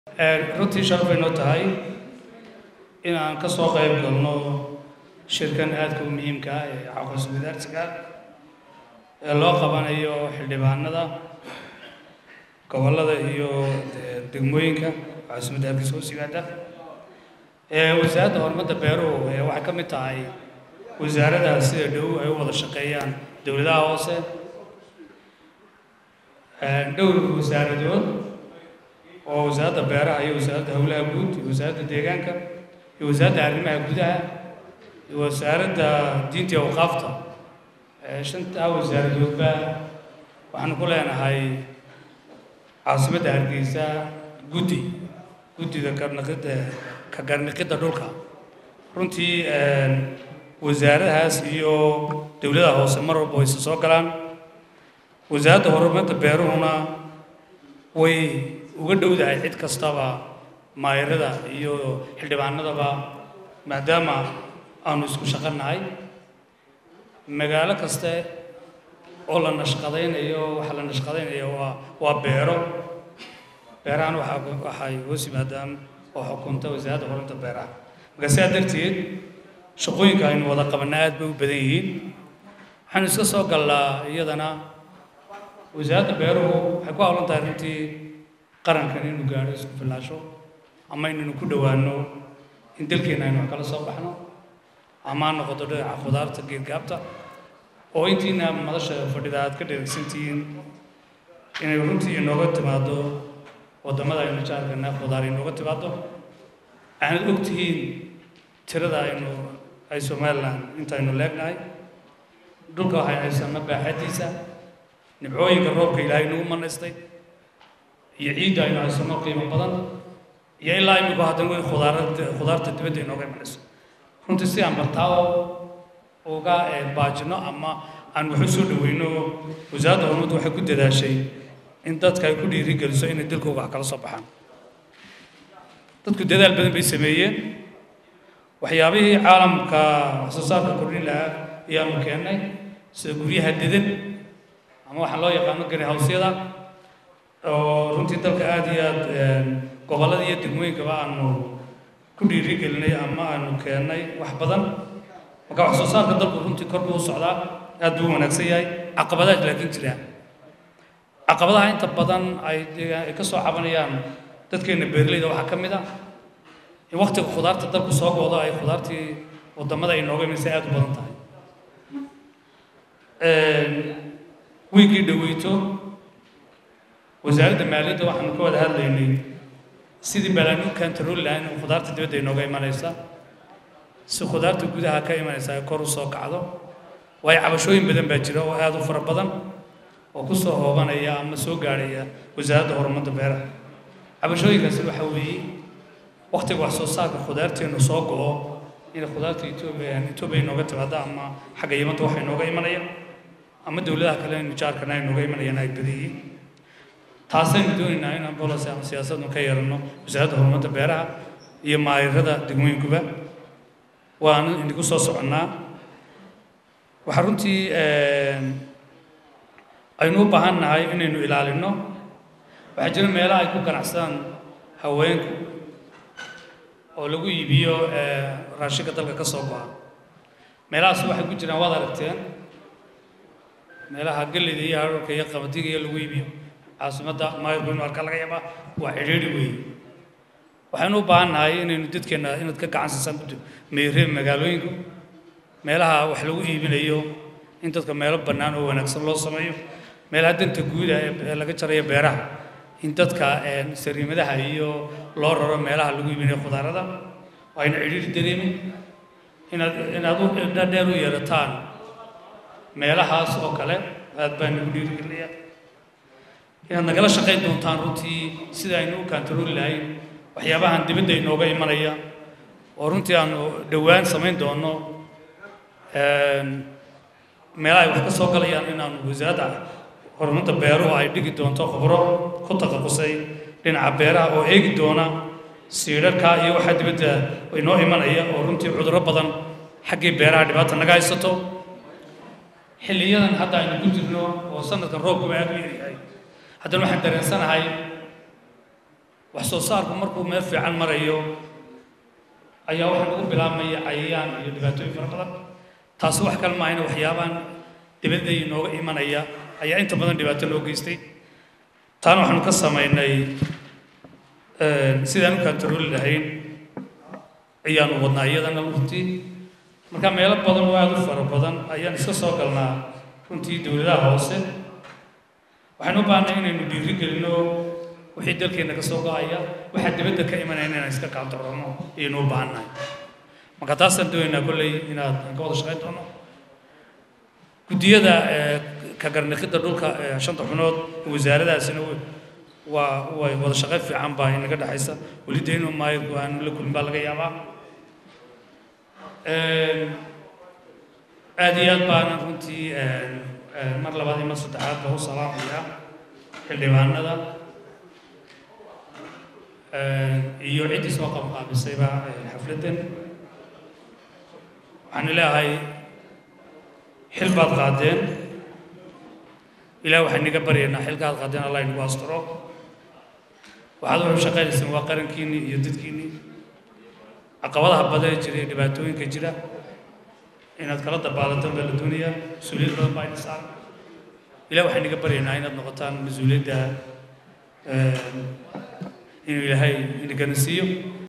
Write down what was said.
runtii sharaf bay noo tahay in aan ka soo qayb galno shirkan aadka u muhiimka ah ee aqoonsi wadaarsiga ee loo qabanayo xildhibaanada gobollada iyo degmooyinka caasimadda hargeysa hoos yimaada wasaaradda horumarda beeruhu waxay ka mid tahay wasaaradaha sida dhow ay u wada shaqeeyaan dowladaha hoose dhowr wasaaradood oo wasaaradda beeraha iyo wasaaradda howlaha guud iyo wasaaradda deegaanka iyo wasaaradda arrimaha gudaha iyo wasaaradda diinta iyo awqaafta shantaa wasaaradoodba waxaanu ku leenahay caasimadda hargeysa guddi guddida karnaqidda ka garniqidda dhulka runtii wasaaradahaas iyo dowladaha hoose mar walba way isa soo galaan wasaaradda horumarda beeruhuna way uga dhowdahay cid kastaba maayarada iyo xildhibaanadaba maadaama aanu isku shaqanahay magaalo kaste oo la nashqadaynayo waxa la nashqadaynayo waa waa beero beerahan waxaa waxay hoos yimaadaan oo xukunta wasaaradda horumarta beeraha marka sidaa darteed shaqooyinka aynu wada qabanna aad bay u badan yihiin waxaanu iska soo gallaa iyadana wasaaradda beeruhu waxay ku hawlan tahay runtii qarankan inuu gaadho isku filaasho ama inaynu ku dhowaano in dalkeenna aynu wax kala soo baxno ama ha noqoto dhinaca khudaarta geedgaabta oo intiina madasha fadhida aad ka dheregsantihiin inay runtii inooga timaado waddamada aynu jaarkana khudaar inooga timaado aanad og tihiin tirada aynu ay somalilan intaynu leegnahay dhulka waxay haysanna baaxadiisa nibcooyinka roobka ilaahay nagu manaystay iyo ciidda aynu haysanno qiimo badan iyo ilaa iminku haddana way khudaarada khudaarta dibadda inooga imanayso runtii si aan bartaawo uga baajino ama aan wax u soo dhaweyno wasaaradda horumardu waxay ku dadaashay in dadka ay ku dhiirigeliso inay dalkooga wax kala soo baxaan dadku dadaal badan bay sameeyeen waxyaabihii caalamka wax soo saarka kordhin lahaa ayaanu keennay sida guryaha dedan ama waxaa loo yaqaano greenhouseyada oo runtii dalka aada iyo aad gobollada iyo degmooyinkaba aanu ku dhiirigelinay ama aanu keennay wax badan marka wax soo saarka dalku runtii kor buu u socdaa aad buu u wanaagsan yahay caqabadaha laakiin jiraan caqabadaha inta badan ay ay ka soo cabanayaan dadkeena beeraleyda waxaa ka mid ah in waktiga khudaarta dalku soo goodo ay khudaartii waddamada ay nooga imaysa aada u badan tahay wiigii dhaweyto wasaaradda maaliyadda waxaanu ka wada hadlaynay sidii balaan u kantarooli lahayn in khudaarta dibadda inooga imanaysa si khudaarta gudaha ka imanaysa ay kor u soo kacdo waayo cabashooyin badan baa jira oo aada u fara badan oo ku soo hoobanaya ama soo gaadhaya wasaaradda horumarda beeraha cabashooyinkaasi waxaa weeye waktiga wax soo saarka khudaarteennu soo go-o in khudaarta etoobiya etoobiya inooga timaado ama xagga yimanta waxa inooga imanaya ama dowladaha kale inu jaarkana ay nooga imanayaan ay badan yihiin taasaynu doonaynaa inaan bolos ama siyaasadnu ka yeelano wasaaradda horumarda beeraha iyo maayirada degmooyinkuba waanu idinku soo soconnaa waxaa runtii aynu u baahan nahay inaynu ilaalino waxaa jira meelaha ay ku ganacsadaan haweenku oo lagu iibiyo raashinka dalka ka soo go-a meelahaas waxay ku jiraan waad aragteen meelaha galleyda iyo hararka iyo qabadiga iyo lagu iibiyo caasimadda maayirku inu arka laga yaabaa waa cidhiidhi weeye waxaynu u baahan nahay inaynu dadkeenna inaad ka gacan siisaan meeree magaalooyinku meelaha wax lagu iibinayo in dadka meelo bannaan oo wanaagsan loo sameeyo meelaha danta guuda ee laga jarayo beeraha in dadka sariimadaha iyo loo raro meelaha lagu iibinayo khudaarada ayna cidhiidhi dareemin inaad inaad u dhadheer u yeelataan meelahaas oo kale aad baan nagu dhiirigelinaya inaad nagala shaqayn doontaan runtii sida aynu u kaantarooli lahayn waxyaabahan dibadda inooga imanaya oo runtii aanu dhowaan samayn doono meelaha ay wax ka soo galayaan inaanu wasaaradda horumarta beeruhu ay dhigi doonto khubro ku taqaqusay dhinaca beeraha oo eegi doona siidharka iyo waxaa dibadda inoo imanaya oo runtii cudurro badan xaggii beeraha dhibaata naga haysato xilliyadan hadda aynu ku jirno oo sanadkan roobkuba aada u yaryahay haddana waxaan dareensanahay wax soo saarku markuu meel fiican marayo ayaa waxaa lagu bilaabmaya cayayaan iyo dhibaatooyin fara badan taasi wax kale maahayna waxyaabaan dibadda inooga imanaya ayaa inta badan dhibaato loo geystay taana waxaanu ka samaynay sidaan u kantarooli lahayn ayaanu wadnaa iyadana runtii marka meelo badan oo aada u fara badan ayaan iska soo galnaa runtii dowladaha hoose waxaan u baahnay inaynu dhiiri gelino wixii dalkeenna ka soo go-aya waxaa dibadda ka imanaya inaan iska kaantaroolno ayaynu u baahannahay marka taasaan doonaynaa kolley inaad aan ka wada shaqayn doono guddiyada ka garniqidda dhulka shanta xunood wasaaradaasina waa way wada shaqayn fiican baa inaga dhexaysa weli dayno maayo aan la kulmin baa laga yaabaa aad iyo aad baana runtii mar labaad iyo mar saddexaad baa u salaamayaa xildhibaanada iyo ciddii soo qabqaabisayba xafladdan waxaan leeyahay xil baad qaadeen ilaah waxaan inaga baryaynaa xilka aad qaadeen allah inagu asturo waxaad wuxuu shaqaynaysaan waa qarankiinnii iyo dadkiinnii caqabadaha badan jira iyo dhibaatooyinka jira inaad kala dabaalataan baa la doonayaa mas-uuliyad badan baa ina saaran ilah waxaan inaga baryaynaa inaad noqotaan mas-uuliyadda inuu ilaahay inagana siiyo